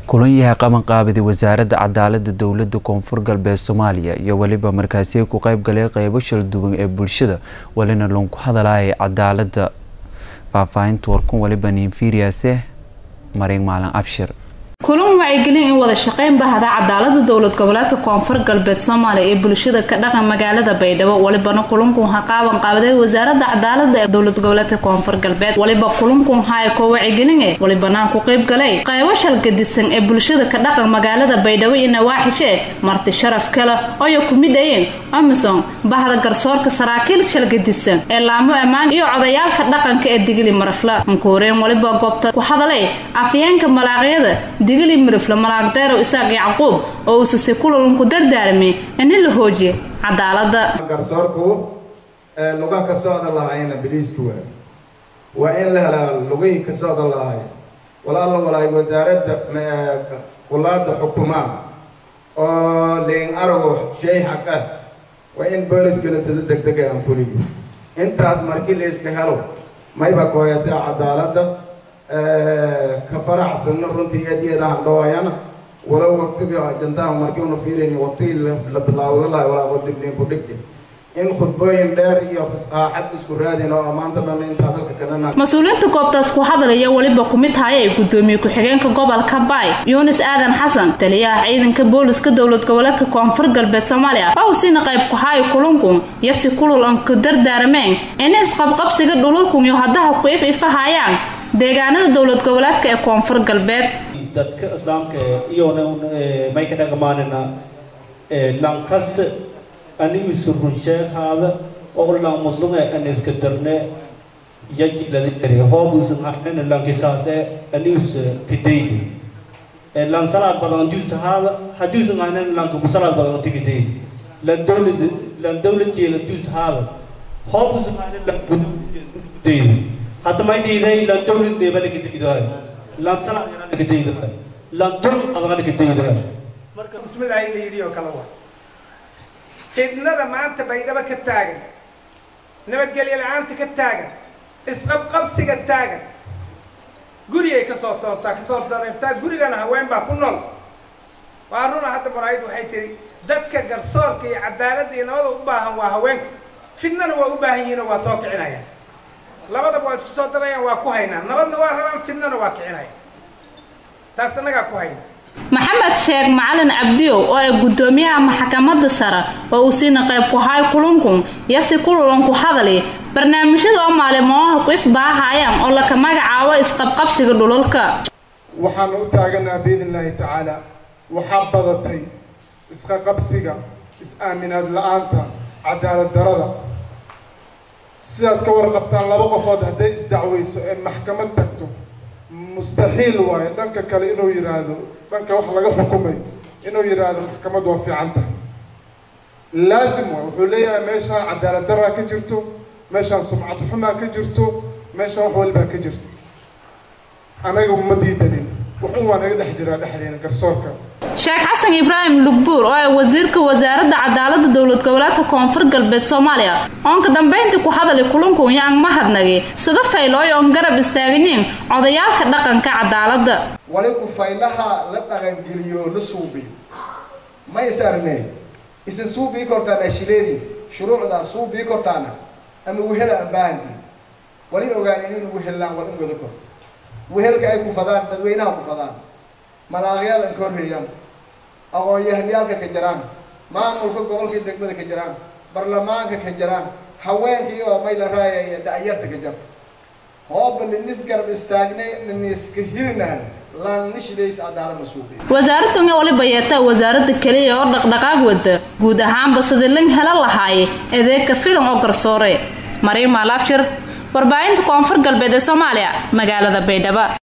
kulan yahay qabanqaabida wasaaradda cadaalada dowlada koonfur galbeed soomaaliya iyo weliba markaasi ku qeyb galay qeybo shal duwan ee bulshada walina lagu hadalaya cadaalada faahfaahinta warkun waliba ninfiriase marin maalin abshir kulan wacyigelin in wada shaqeyn bahda cadaalada dowlad goboleedka koonfur galbeed soomaaliya ee bulshada ka dhaqan magaalada baydhabo walibana kulankun ha qaaban qaabaday wasaarada cadaalada ee dowlad goboleedka koonfur galbeed waliba kulankun haya koo wacyigeline walibanaan ku qeyb galay qaybo shalgadisan ee bulshada ka dhaqan magaalada baydhabo iyo nawaaxishe marti sharaf kale oyo ku mid ayeen amison bahda garsoorka saraakiil shalgadisan ee laamo ammaan iyo codayaalka dhaqanka ee digili marafla ankuureen waliba goobta ku hadalay afyeenka malaaqyada digili marifle malaagdeerow isaaq yacquub oo uusase kulalunku dardaarmay in la hoojiye cadaalada garsoorku lugaha ka socda lahaayna biliisku waa waa in la helaa lugihii ka socda lahaay walaala walaay wasaaradda qulaada xukumaa oo liin arago shay xaq ah waa in booliskana sida deg deg aan fuliyo intaas markii la iska helo mayba kooyasa cadaaladda ka faraxsanno runtii eedyadahan dhawaayana walow waqtiga ajandaha markii una fiirayni waqtigii la bilaawda lahay walaa wadigdin ku dhigti in khudbooyin dheer iyo fasaaxad isku raadin oo maanta dhan intaa dalka kalena mas-uuliyiinta goobtaas ku hadalaya weliba ku mid hayay gudoomiye ku-xigeenka gobolka baay yunis aadan xasan taliyaha ciidanka booliska dowlad goboleedka koonfur galbeed soomaaliya oo siina qayb ku hayo kulankun iyo si kulul an ku dardaarameen in isqabqabsiga dhululkun iyo haddaha ku if ifahayaan deegaanada dowlad goboleedka ee koonfur galbeed dadka islaamka iyona may ka dhaqmaanina lankasta anigiisu runsheekhaada oo lan muslume aniska darne yajiladi hoobuusan arnina lankisaase anigus kadaydi lan salaad badan duusahaada haduusan arnina lanka ku salaad badan tikadaydi lan dowlad lan dowlad jeela duusahaada hoobuusan arnina lanka daydi hadda may dhiiday lan dowlad neebana kadaydahay lan salaad yarana kadaydahay lan dul adana kadaydahay marka bismillahi la yidhi oo kale waa fidnada maanta baydhabo ka taagan nabadgelyo la-aanta ka taagan isqabqabsiga taagan gurigay ka soo toostaa kasoo dareertaa gurigana haween baa ku nool waa runa hadda maraayid waxay tiri dadka garsoorka iyo cadaaladda iyo nabada u baahan waa haweenka fidnana waa u baahan yihiinoo waa soo kicinayaan labadaba waa isku soo darayaan waa ku haynaa nabadna waa rabaan fidnana waa kicinayaan taas annagaa ku hayna maxamed sheekh macalin cabdiyow oo ay gudoomiyaha maxkamadda sare oo uu siina qayb ku haay kulankun iyo si kululan ku hadali barnaamijyada oo maalimoaha ku ifbaahayaan oo laka magacaabo isqabqabsiga dhulalka waxaanu u taaganaa biidn illaahi tacaala waxaa badatay isqaqabsiga is-aaminaad la-aanta cadaalad darada sidaad ka warqabtaan laba qofood hadday isdacweyso ee maxkamad tagto mustaxiil waayo dhanka kale inuu yidhaahdo dhanka wax laga xukumay inuu yidhaahdo maxkamad waa fiican tahay laasim waay wuxuu leeyahay meeshaan cadaalad daraa ka jirto meeshaan sumcad xumaa ka jirto meeshaan wax walbaa ka jirto anaga ma diidanin waxun waa naga dhex jiraa dhexdeena garsoorka sheekh xasan ibraahim lugbuur oo ay wasiirka wasaaradda cadaalada dowlad goboleedka koonfur galbeed soomaaliya oonka dambayntii ku hadali kulankun yaan mahadnagi sida faylooy oon garab istaaginin codayaalka dhaqanka cadaaladda wali ku faylaha la dhaqangeliyo la suubiyo ma is arne isan suubii kortaan ashileedii shuruucdaa suubii kortaana ama wehela aan baahantiin wali ogaaneen in wehellaan war in wada kor wehelka ay ku fadaan dadweynaha ku fadaan malaaqyaal an ka horreeyaan aqoon-yahaniyaalka ka jiraan maamulka gobolka degmada ka jiraan barlamaanka ka jiraan haweenkii oo may la raayaya da-yarta ka jirta hooba ninis garab istaagnay niniska hirinaan wasaaraddan waliba yeetaa wasaaradda keliya oo dhaqdhaqaag wada guud ahaanba sidii lan hela lahaaye adeegka filim oo garsoore mariima laabshir warbaahinta koonfur galbeed ee soomaaliya magaalada baydhabo